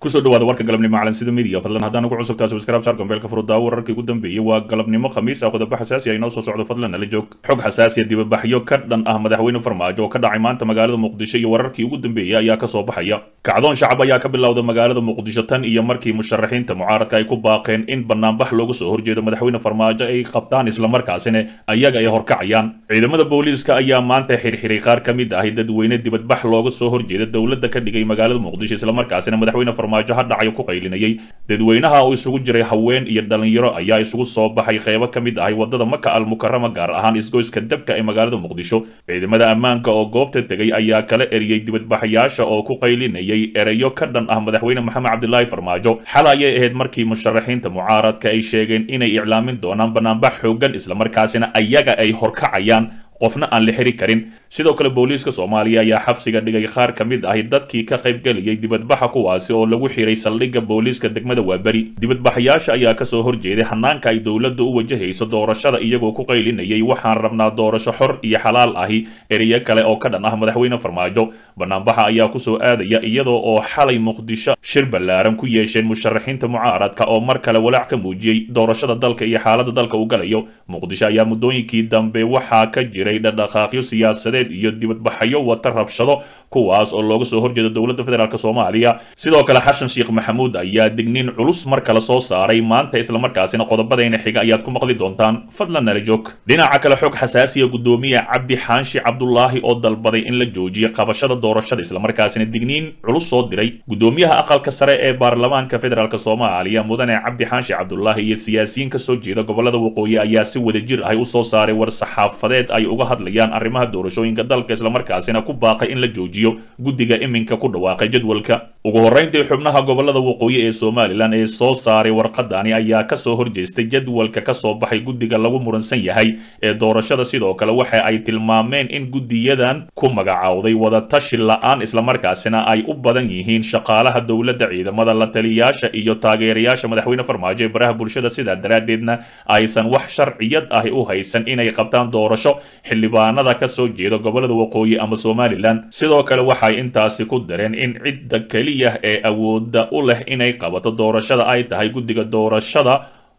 kusoo dhawaada warka galabnimo calansida midiya fadlan haddaan ugu cusubtaa subscribe saar gombeelka furudaawo wararkii ugu dambeeyey waa galabnimo khamiis ah qodobo xasaasi ah inoo soo socdo fadlan nala joog xog xasaasiya dibabaxyo ka dhan ah madaxweyne farmaajo oo ka dhacay maanta magaalada muqdisho iyo wararkii ugu dambeeyey ayaa kasoo baxaya kacdoon shacab ayaa ka bilowda magaalada muqdisho tan iyo markii musharaxiinta mucaaradka ay ku baaqeen in banaanbax loogu soo horjeedo madaxweyne farmaajo ay qabtaan islamarkaasina ayaga ay horkacayaan ciidamada booliiska ayaa maanta xirxiray qaar ka mid ahi dadweyne dibadbax looga soo horjeeda dowladda ka dhigay magaalada muqdisho islamarkaasina madaxweyne farmaajo ha dhacayo ku qaylinayay dadweynaha oo isugu jiray haween iyo dhalinyaro ayaa isugu soo baxay qeybo ka mid ahay wadada maka al mukarama gaar ahaan isgoyska dabka ee magaalada muqdisho ciidamada ammaanka oo goobta tegay ayaa kala eriyey dibadbaxayaasha oo ku qaylinayay ereyo ka dhan ah madaxweyne maxamed cabdilaahi farmaajo xal ayay ahayd markii musharaxiinta mucaaradka ay sheegeen inay iclaamin doonaan banaanbax xoogan islamarkaasina ayaga ay horkacayaan qofna aan la xiri karin sidoo kale booliiska soomaaliya ayaa xabsiga dhigay qaar ka mid ahi dadkii ka qaybgelayay dibadbaxa kuwaasi oo lagu xiray saldhigga booliiska degmada waaberi dibadbaxayaasha ayaa kasoo horjeeday hanaanka ay dowladda u wajahayso doorashada iyagoo ku qaylinayay waxaan rabnaa doorasho xor iyo xalaal ahi ereyo kale oo ka dhan ah madaxweyne farmaajo banaanbaxa ayaa kusoo aadaya iyadoo oo xalay muqdisho shir ballaaran ku yeesheen musharaxiinta mucaaradka oo mar kale walaac ka muujiyey doorashada dalka iyo xaaladda dalka uu galayo muqdisho ayaa muddooyinkii dambe waxaa ka jira dhaqdhaqaaqyo siyaasadeed iyo dibadbaxyo wata rabshado kuwaas oo looga soo horjeeda dowladda federaalk soomaaliya sidoo kale xashan sheekh maxamuud ayaa digniin culus mar kale soo saaray maanta islamarkaasina qodobadayna xiga ayaad ku maqli doontaan fadlan nala joog dhinaca kale xog xasaasiya gudoomiye cabdi xaanshi cabdulaahi oo dalbaday in la joojiyo qabashada doorashada islamarkaasina digniin culus soo diray gudoomiyaha aqalka sare ee baarlamaanka federaalk soomaaliya mudane cabdi xaanshi cabdulaahi iyo siyaasiyiin kasoo jeeda gobolada waqooyi ayaa si wadajir ahi usoo saaray war saxaafadeed ay uga hadlayaan arrimaha doorashooyinka dalka islamarkaasina ku baaqay in la joojiyo guddiga iminka ku dhawaaqay jadwalka ugu horreyntii xubnaha gobolada waqooyi ee somalilan ee soo saaray warqadani ayaa kasoo horjeestay jadwalka kasoo baxay guddiga lagu muransan yahay ee doorashada sidoo kale waxa ay tilmaameen in guddiyadan ku magacaawday wadatashi la-aan islamarkaasina ay u badan yihiin shaqaalaha dowladda ciidamada la taliyaasha iyo taageerayaasha madaxweyne farmaajo ee baraha bulshada sidaa daraaddeedna aysan wax sharciyad ahi u haysan inay qabtaan doorasho xildhibaanada ka soo jeeda gobolada waqooyi ama somalilan sidoo kale waxay intaasi ku dareen in cidda keliya ee awoodda u leh inay qabato doorashada ay tahay guddiga doorashada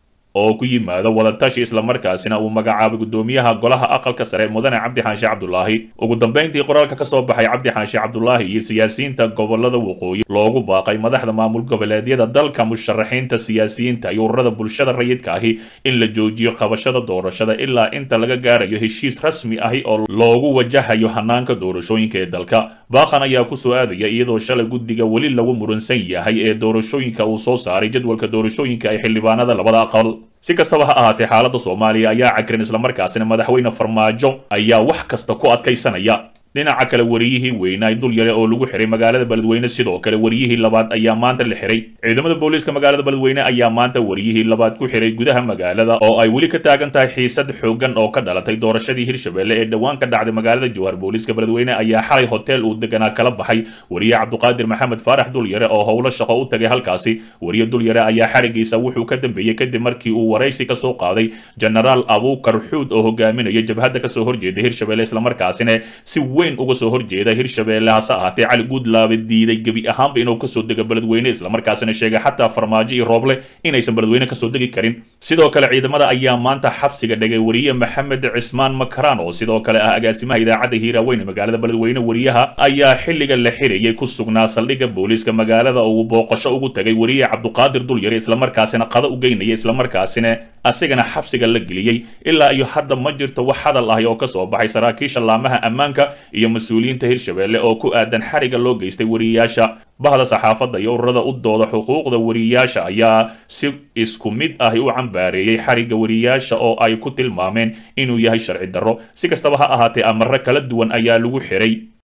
oo ku yimaado wadatashi islamarkaasina uu magacaabay gudoomiyaha golaha aqalka sare mudane cabdi xaanshe cabdulaahi ugu dambeyntii qoraalka kasoo baxay cabdi xaanshe cabdulaahi iyo siyaasiyiinta gobolada waqooyi loogu baaqay madaxda maamul goboleedyada dalka musharaxiinta siyaasiyiinta iyo ururada bulshada rayidka ahi in la joojiyo qabashada doorashada ilaa inta laga gaarayo heshiis rasmi ahi oo loogu wajahayo hanaanka doorashooyinka ee dalka baaqan ayaa kusoo aadaya iyadoo shalay guddiga weli lagu muransan yahay ee doorashooyinka uu soo saaray jadwalka doorashooyinka ee xildhibaanada labada aqal si kastaba ha ahaatee xaaladda soomaaliya ayaa cagrin islamarkaasina madaxweyne farmaajo ayaa wax kasta ku adkaysanaya dhinaca kale wariyihii weynaa dul yare oo lagu xiray magaalada beledweyne sidoo kale wariyihii labaad ayaa maanta la xiray ciidamada booliiska magaalada beledweyne ayaa maanta wariyihii labaad ku xiray gudaha magaalada oo ay weli ka taagan tahay xiisad xoogan oo ka dhalatay doorashadii hirshabelle ee dhowaan ka dhacday magaalada jowhar booliiska beledweyne ayaa xalay hotel uu deganaa kala baxay wariye cabduqaadir maxamed faarax dulyare oo howlo shaqo u tagay halkaasi wariye dulyare ayaa xarigiisa wuxuu ka dambeeyey kadib markii uu waraysi kasoo qaaday genaraal abuukar xuud oo hogaaminaya jabhadda kasoo horjeeda hirshabelle islamarkaasina si weyn uga soo horjeeda hirshabelle hase ahaatee cali guudlaabe diiday gebi ahaanba inuu kasoo dego beledweyne islamarkaasina sheegay xataa farmaajo iyo rooble inaysan beledweyne kasoo degi karin sidoo kale ciidamada ayaa maanta xabsiga dhigay wariye maxamed cismaan makaraan oo sidoo kale ah agaasimaha idaacadda hiiraaweyn ee magaalada beledweyne wariyaha ayaa xilliga la xirayay ku sugnaa saldhigga booliiska magaalada oo uu booqasho ugu tagay wariye cabduqaadir dulyare islamarkaasina qada u geynaya islamarkaasina asigana xabsiga la geliyey ilaa iyo hadda ma jirto wax hadal ahi oo kasoo baxay saraakiisha laamaha ammaanka iyo mas-uuliyiinta hirshabelle oo ku aadan xariga loo geystay wariyayaasha bahda saxaafadda iyo ururada u dooda xuquuqda wariyayaasha ayaa si isku mid ahi u cambaareeyey xariga wariyayaasha oo ay ku tilmaameen inuu yahay sharci darro si kastaba ha ahaatee amaro kala duwan ayaa lagu xiray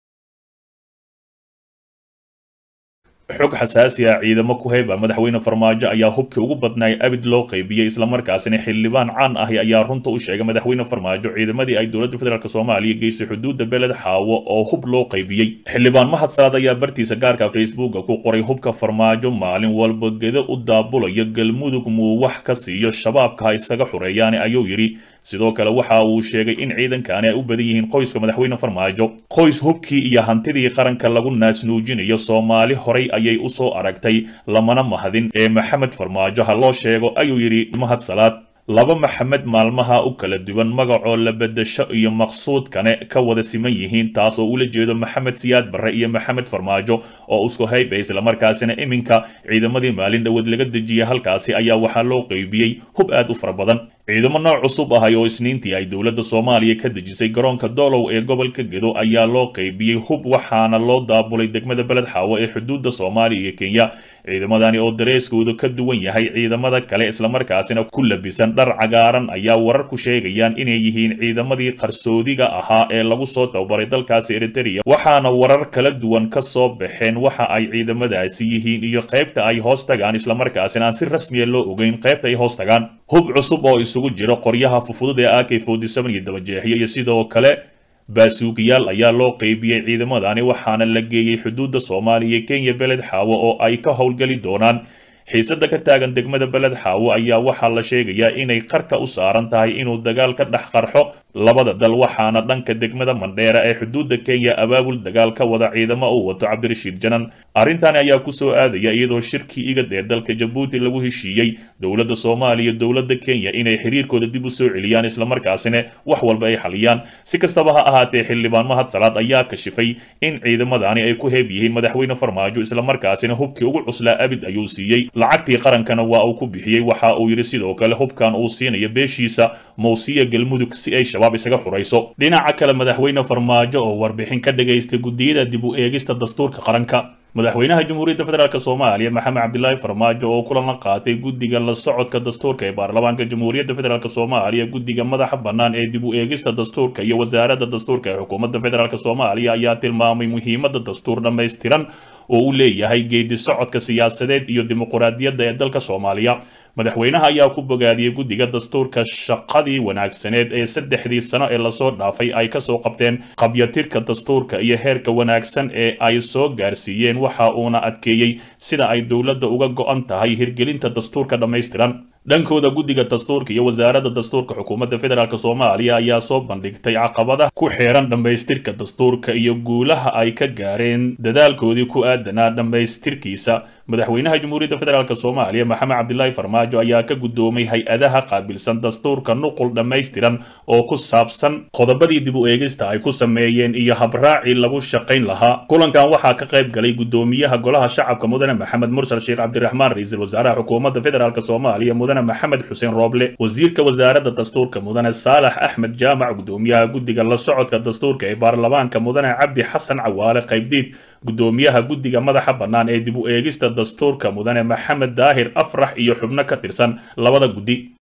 xog xasaasi ah ciidamo ku heyba madaxweyne farmaajo ayaa hubkii ugu badnaay abid loo qaybiyey islamarkaasina xildhibaan caan ahi ayaa runta u sheegay madaxweyne farmaajo ciidamadii ay dowladda federaalk soomaaliya geysay xuduudda beled xaawo oo hub loo qaybiyey xildhibaan mahadsaad ayaa bartiisa gaarka facebooka ku qoray hubka farmaajo maalin walba gedo u daabulayo galmudug muu wax ka siiyo shabaabka ha isaga xureeyaane ayuu yidhi sidoo kale waxa uu sheegay in ciidankani ay u badan yihiin qoyska madaxweyne farmaajo qoys hubkii iyo hantidii qaranka lagu naasnuujinayo soomaali horay ayay u soo aragtay lamana mahadin ee maxamed farmaajo ha loo sheego ayuu yidhi mahad salaad laba maxamed maalmaha u kala duwan magacoo la bedasho iyo maqsuudkane ka wada siman yihiin taas oo ula jeedo maxamed siyaad barre iyo maxamed farmaajo oo isku hayba islamarkaasina iminka ciidamadii maalin dhoweed laga dejiyay halkaasi ayaa waxaa loo qeybiyey hub aad u fara badan ciidamo nooc cusub ahay oo isniintii ay dowladda soomaaliya ka dejisay garoonka doolow ee gobolka gedo ayaa loo qeybiyey hub waxaana loo daabulay degmada beled xaawo ee xuduudda soomaaliya iyo kenya ciidamadani oo dareeskoodu ka duwan yahay ciidamada kale islamarkaasina ku labisan dhar cagaaran ayaa wararku sheegayaan inay yihiin ciidamadii qarsoodiga ahaa ee lagu soo tababaray dalkaasi eritereya waxaana warar kala duwan ka soo baxeen waxa ay ciidamadaasi yihiin iyo qaybta ay hoos tagaan islamarkaasina aan si rasmiya loo ogeyn qaybta ay hoos tagaan hub cusub oo isugu jiro qoryaha fufudud ee ak iyo dabajeexiyo iyo sidoo kale baasuugiyaal ayaa loo qeybiyey ciidamadani waxaana la geeyey xuduudda soomaaliya kenya beled xaawo oo ay ka howlgeli doonaan xiisada ka taagan degmada beled xaawo ayaa waxaa la sheegayaa inay qarka u saaran tahay inuu dagaal ka dhex qarxo labada dal waxaana dhanka degmada mandheera ee xuduudda kenya abaabul dagaal ka wada ciidamo uu wato cabdirashiid janan arrintani ayaa kusoo aadaya iyadoo shirkii igad ee dalka jabuuti lagu heshiiyey dowladda soomaaliya dowladda kenya inay xiriirkooda dib u soo celiyaan islamarkaasina wax walba ay xaliyaan si kastaba ha ahaatee xildhibaan mahad salaad ayaa kashifay in ciidamadani ay ku heeb yihiin madaxweyne farmaajo islamarkaasina hubkii ugu cuslaa abid ayuu siiyey lacagtii qarankana waa uu ku bixiyey waxa uu yidhi sidoo kale hubkan uu siinayo beeshiisa mowsiya galmudug si ay shabaab isaga xurayso dhinaca kale madaxweyne farmaajo oo warbixin ka dhagaystay guddiyada dib u eegista dastuurka qaranka madaxweynaha jamhuuriyadda federaalk soomaaliya maxamed cabdilaahi farmaajo oo kulan la qaatay guddiga la socodka dastuurka ee baarlamaanka jamhuuriyadda federaalk soomaaliya guddiga madaxa bannaan ee dib u eegista dastuurka iyo wasaaradda dastuurka ee xukuumadda federaalk soomaaliya ayaa tilmaamay muhiimadda dastuur dhammaystiran oo u leeyahay geedi socodka siyaasadeed iyo dimuquraadiyadda ee dalka soomaaliya madaxweynaha ayaa ku bogaadiyey guddiga dastuurka shaqadii wanaagsaneed ee saddexdii sano ee lasoo dhaafay ay kasoo qabteen qabyatirka dastuurka iyo heerka wanaagsan ee ay soo gaarsiiyeen waxa uuna adkeeyey sida ay dowladda uga go-an tahay hirgelinta dastuurka dhammaystiran dhankooda guddiga dastuurka iyo wasaaradda dastuurka xukuumadda federaalk soomaaliya ayaa soo bandhigtay caqabadaha ku xeeran dhammaystirka dastuurka iyo guulaha ay ka gaareen dadaalkoodii ku aadanaa dhammaystirkiisa madaxweynaha jamhuuriyadda federaalk soomaaliya maxamed cabdilaahi farmaajo ayaa ka guddoomay hay-adaha qaabilsan dastuurka nuqul dhammaystiran oo ku saabsan qodobadii dib u eegista ay ku sameeyeen iyo habraacii lagu shaqayn lahaa kulankan waxaa ka qayb galay guddoomiyaha golaha shacabka mudane maxamed mursal sheekh cabdiraxmaan ra-iisul wasaaraha xukuumadda federaalk soomaaliya mudane maxamed xuseen rooble wasiirka wasaaradda dastuurka mudane saalax axmed jaamac guddoomiyaha guddiga la socodka dastuurka ee baarlamaanka mudane cabdi xasan cawaale qaybdiid guddoomiyaha guddiga madaxa bannaan ee dib u eegista dastuurka mudane maxamed daahir afrax iyo xubno ka tirsan labada guddi